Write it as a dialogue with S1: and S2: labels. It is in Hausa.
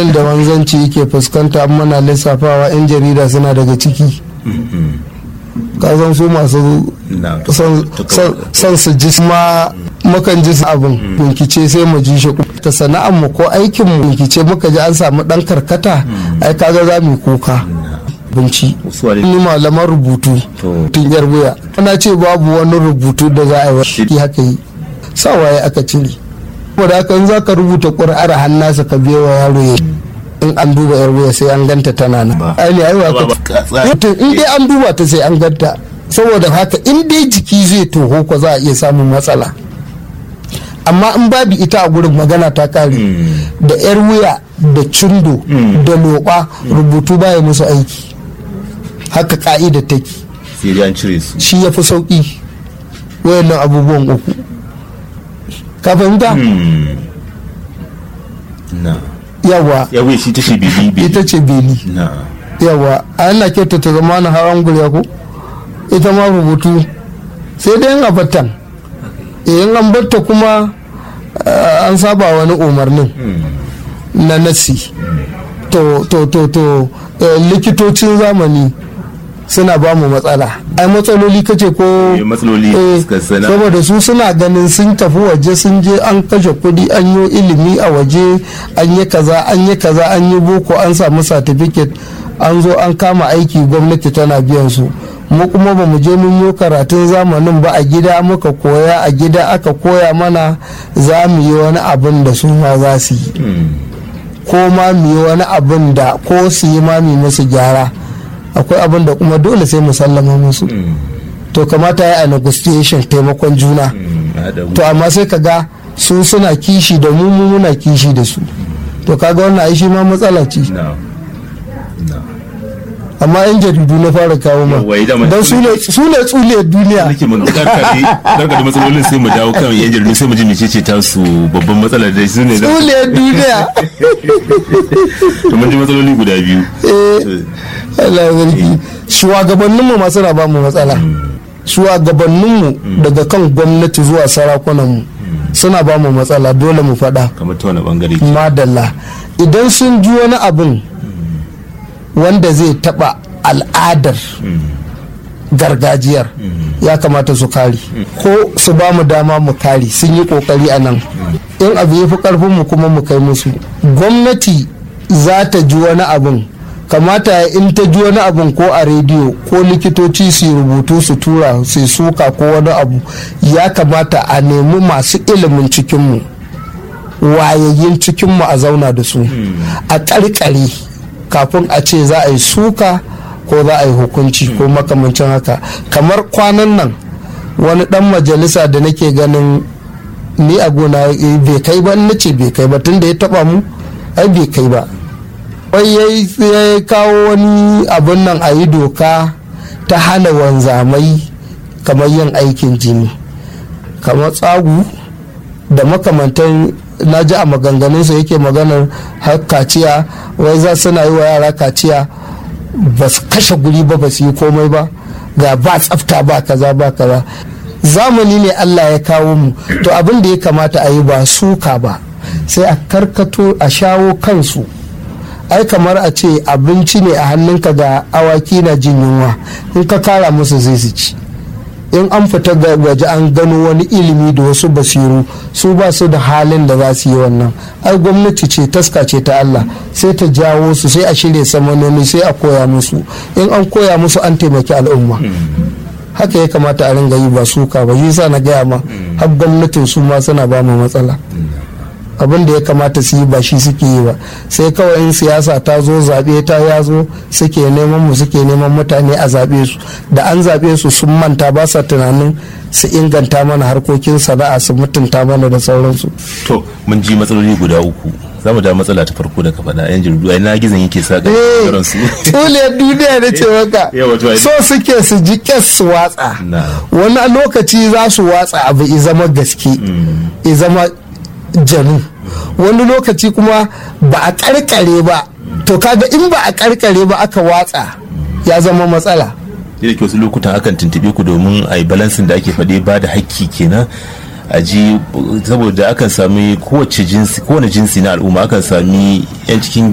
S1: da wanzanci yake fuskanta an mana lissafawa 'yan jarida suna daga ciki kasan su masu son su ji ma mukan ji abin binkice sai mu ji shi ta sana'ar mu ko aikin mu binkice muka ji an samu dan karkata ai kaga za mu kuka binci ni malaman rubutu tun yar wuya ana ce babu wani rubutu da za a yi wa haka yi sawaye aka cire saboda haka in za ka rubuta ƙuri'ar hannasa ka biya wa yaro ya in an duba yar wuya sai an ganta tana nan ai ne aiwa ka in dai an duba ta sai an ganta saboda haka in dai jiki zai toho ko za a iya samun matsala amma in babu ita a gurin magana ta kare da yar wuya da cindo da loɓa rubutu baya musu aiki haka ka'ida take shi ya fi sauƙi wayannan abubuwan uku ka fahimta? yawa
S2: yawa shi ta ce beli
S1: ita ce beli yawa a yana kyauta ta zama na hawan gurya ko ita ma rubutu sai dai yin abatan in an batta kuma an saba wani umarnin na nasi to to to to likitocin zamani suna ba mu matsala ai matsaloli kace ko
S2: matsaloli
S1: saboda su suna ganin sun tafi waje sun je an kashe kudi an yi ilimi a waje an yi kaza an yi kaza an yi boko an samu certificate an zo an kama aiki gwamnati tana biyan su mu kuma ba mu je mun yi karatun zamanin ba a gida muka koya a gida aka koya mana za mu yi wani abin da su ma za su yi ko ma mu yi wani abin da ko su yi ma mu musu gyara akwai abin da kuma dole sai mu sallama musu to kamata ya a negotiation taimakon juna to amma sai ka ga su suna kishi da mu muna kishi da su to kaga wannan ai shi ma matsala ce amma yan jaridu na fara kawo ma don su ne tsuliyar duniya
S2: nake mun karka da matsalolin sai mu dawo kan yan jaridu sai mu ji mecece ta su babban matsalar da su ne
S1: tsuliyar duniya
S2: to mun ji matsaloli guda biyu
S1: Allah ya zargi shugabannin mu masu na ba mu matsala shugabannin mu daga kan gwamnati zuwa sarakunan mu suna ba mu matsala dole mu faɗa
S2: kamar ta wani bangare
S1: madalla idan sun ji wani abin wanda zai taba al'adar gargajiyar ya kamata su kari ko su ba mu dama mu kari sun yi kokari a nan in abu ya fi karfin mu kuma mu kai musu gwamnati za ta ji wani abin kamata in ta ji wani abin ko a rediyo ko likitoci su rubutu su tura su suka ko wani abu ya kamata a nemi masu ilimin cikinmu wayayyin cikinmu a zauna da su a ƙarƙare kafin a ce za a yi suka ko za a yi hukunci ko makamancin haka kamar kwanan nan wani dan majalisa da nake ganin ni a gona bai kai ba na ce bai kai ba tun da ya taba mu ai bai kai ba wai ya kawo wani abin nan a yi doka ta hana wanzamai kamar yin aikin jini kamar tsagu da makamantan na ji a maganganunsa yake maganar har kaciya wai za suna yi wa yara kaciya ba su kashe guri ba ba su yi komai ba ga ba tsafta ba kaza ba kaza zamani ne allah ya kawo mu to abin da ya kamata a yi ba suka ba sai a karkato a shawo kansu ai kamar a ce abinci ne a hannunka ga awaki na jin yunwa in ka kara musu zai su ci in an fita waje an gano wani ilimi da wasu basiru su ba su da halin da za su yi wannan ai gwamnati ce taska ce ta Allah sai ta jawo su sai a shirya samanoni sai a koya musu in an koya musu an taimaki al'umma haka ya kamata a ringa yi ba suka ba yi sa na gaya ma har gwamnatin su ma suna ba mu matsala abin da ya kamata su yi ba shi suke yi ba sai kawai in siyasa ta zo zaɓe ta ya zo suke neman mu suke neman mutane a zaɓe su da an zaɓe su sun manta ba sa tunanin su inganta mana harkokin sana'a su mutunta mana da sauransu.
S2: to mun ji matsaloli guda uku za mu da matsala ta farko da ka faɗa yan jirgi ai na gizon yake sa
S1: ƙaran su tsuliyar duniya na ce maka so suke su ji kes su watsa wani lokaci za su watsa abu i zama gaske i zama janu wani lokaci kuma ba a karkare ba to kaga in ba a karkare ba aka watsa ya zama matsala
S2: da ke wasu lokutan akan tuntube ku domin a yi balansin da ake faɗi ba da hakki kenan a ji saboda akan sami kowace jinsi kowane jinsi na al'umma akan sami yan cikin